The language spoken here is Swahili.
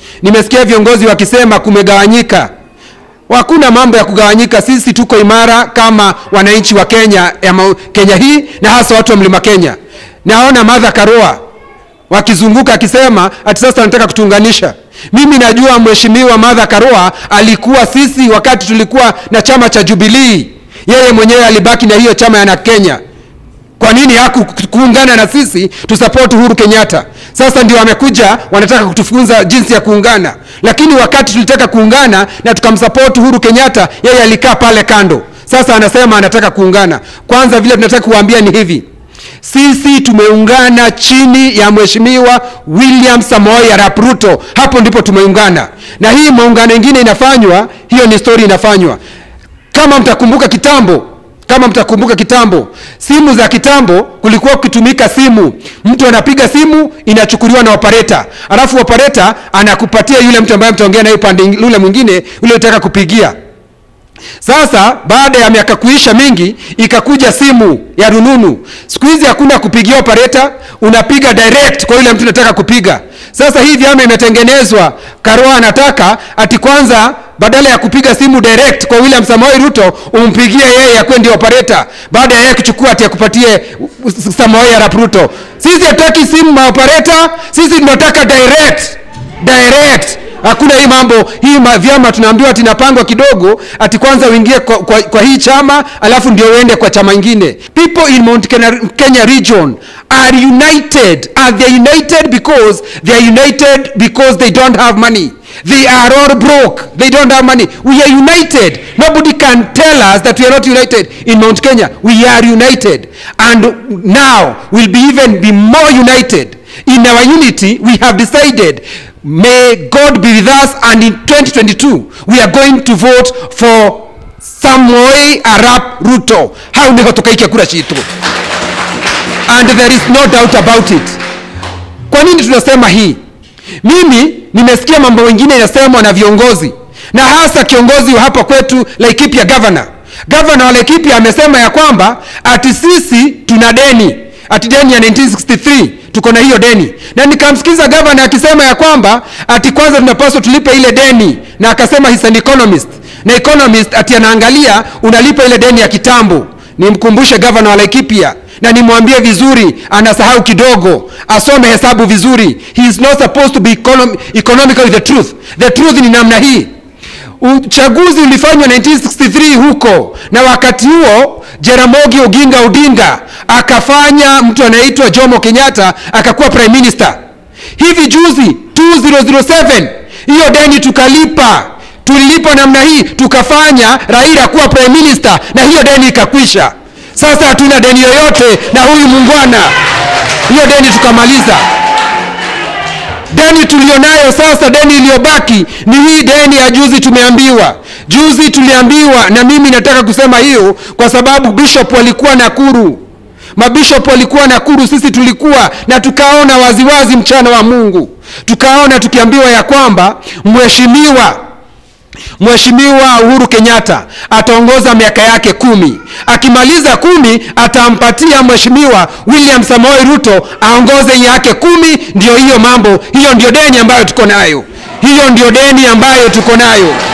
Nimesikia viongozi wakisema kumegawanyika. Hakuna mambo ya kugawanyika. Sisi tuko imara kama wananchi wa Kenya, ya ma- Kenya hii na hasa watu wa mlima Kenya. Naona Martha Karua wakizunguka akisema ati sasa anataka kutuunganisha. Mimi najua mheshimiwa Martha Karua alikuwa sisi wakati tulikuwa na chama cha Jubilee, yeye mwenyewe alibaki na hiyo chama ya na Kenya. Kwa nini hakuungana na sisi tusupport Uhuru Kenyatta? Sasa ndio wamekuja wanataka kutufunza jinsi ya kuungana, lakini wakati tulitaka kuungana na tukamsupport Uhuru Kenyatta, yeye alikaa pale kando. Sasa anasema anataka kuungana. Kwanza vile tunataka kuwaambia ni hivi, sisi tumeungana chini ya mheshimiwa William Samoei Arap Ruto, hapo ndipo tumeungana, na hii maungano ingine inafanywa, hiyo ni story inafanywa. Kama mtakumbuka kitambo, kama mtakumbuka kitambo, simu za kitambo kulikuwa kukitumika simu, mtu anapiga simu inachukuliwa na operator, alafu operator anakupatia yule mtu ambaye mtaongea naye upande ule mwingine ule unataka kupigia. Sasa baada ya miaka kuisha mingi, ikakuja simu ya rununu. Siku hizi hakuna kupigia operator, unapiga direct kwa yule mtu unataka kupiga. Sasa hii vyama imetengenezwa, Karua anataka ati kwanza badala ya kupiga simu direct kwa William Samoei Ruto umpigie yeye akuwe ndio operator, baada ya yeye kuchukua ati akupatie Samoei Arap Ruto. Sisi hatutaki simu ma operator, sisi tunataka direct direct hakuna hii mambo hii ma, vyama tunaambiwa ati inapangwa kidogo ati kwanza uingie kwa, kwa, kwa hii chama alafu ndio uende kwa chama ingine people in Mount Kenya, Kenya region are united are they united because they are united because they don't have money they are all broke they don't have money we are united nobody can tell us that we are not united in Mount Kenya we are united and now we'll be even be more united in our unity we have decided may god be with us and in 2022 we are going to vote for samoei arap ruto hau niho tukaikia kura citu and there is no doubt about it kwa nini tunasema hii mimi nimesikia mambo mengine inasemwa na viongozi na hasa kiongozi wa hapa kwetu laikipia governor governor wa laikipia amesema ya kwamba ati sisi tuna deni ati deni ya 1963 tuko na hiyo deni na nikamsikiza gavana akisema ya kwamba ati kwanza tunapaswa tulipe ile deni na akasema he's an economist na economist ati anaangalia unalipa ile deni ya kitambo nimkumbushe gavana wa laikipia na nimwambie vizuri anasahau kidogo asome hesabu vizuri he is not supposed to be econom economical with the truth the truth ni namna hii uchaguzi ulifanywa 1963 huko na wakati huo jeramogi oginga odinga akafanya mtu anaitwa jomo kenyatta akakuwa prime minister hivi juzi 2007 hiyo deni tukalipa tulilipa namna hii tukafanya raila kuwa prime minister na hiyo deni ikakwisha sasa hatuna deni yoyote na huyu mungwana hiyo deni tukamaliza deni tulionayo sasa deni iliyobaki ni hii deni ya juzi tumeambiwa juzi tuliambiwa na mimi nataka kusema hiyo kwa sababu bishop walikuwa nakuru mabishop walikuwa nakuru sisi tulikuwa na tukaona waziwazi mchana wa mungu tukaona tukiambiwa ya kwamba mheshimiwa Mheshimiwa Uhuru Kenyatta ataongoza miaka yake kumi. Akimaliza kumi, atampatia Mheshimiwa William Samoei Ruto aongoze yake kumi. Ndio hiyo mambo, hiyo ndio deni ambayo tuko nayo, hiyo ndio deni ambayo tuko nayo.